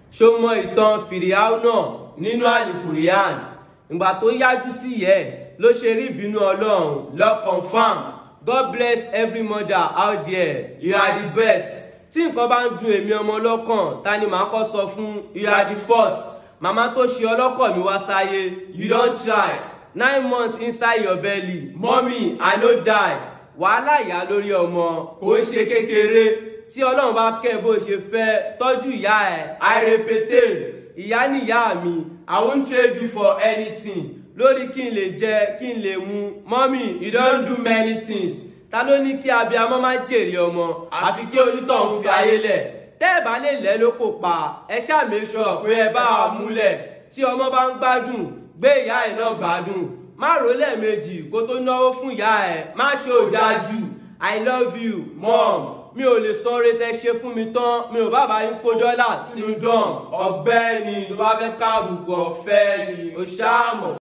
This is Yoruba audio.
ṣó mọ ìtàn fìrìhàúnà nínú àlìkùrìyàn ìgbà tó yájú sí yẹ ló ṣe rí ìbínú ọlọ́run lọ confam god bless every mother out there you are the best tí nǹkan bá ń dun èmi ọmọ ọlọ́kàn ta ni màá kọ́ sọ fún you are the first màmá tó ṣe ọlọ́kọ̀ mi wá sáyé you don try nine months inside your belly mommy i no die wàhálà ìyá lórí ọmọ kò ń ṣe kékeré tí ọlọ́run bá kẹ́ bó ṣe fẹ́ tọ́jú ìyá ẹ̀ àìrèpété ìyá níyá mi i won't trade you for anything lórí kí n lè jẹ kí n lè mu mommy you don do many things ta ló ní kí abiyamọ má jèrè ọmọ àfi kí onítọ̀hún fi ayé lẹ̀ tẹ́ ẹ̀ bá lè lẹ́ ló kò pa ẹ ṣáà make sure pé ẹ bá wà múlẹ̀ tí ọmọ bá ń gbádùn gbé ìyá ẹ̀ náà gbádùn má rò lẹ́ẹ̀mejì kó tó náwó fún ìyá ẹ̀ má ṣe òdájú i love you mom mi ò lè sọ oore tẹ́ ṣe fún mi tán mi ò bá bá yín kó dọ́là sínú dán ọ̀gbẹ́ni tó bá fẹ́ káàbùkù ọ̀fẹ́ ni ó ṣáà mọ̀.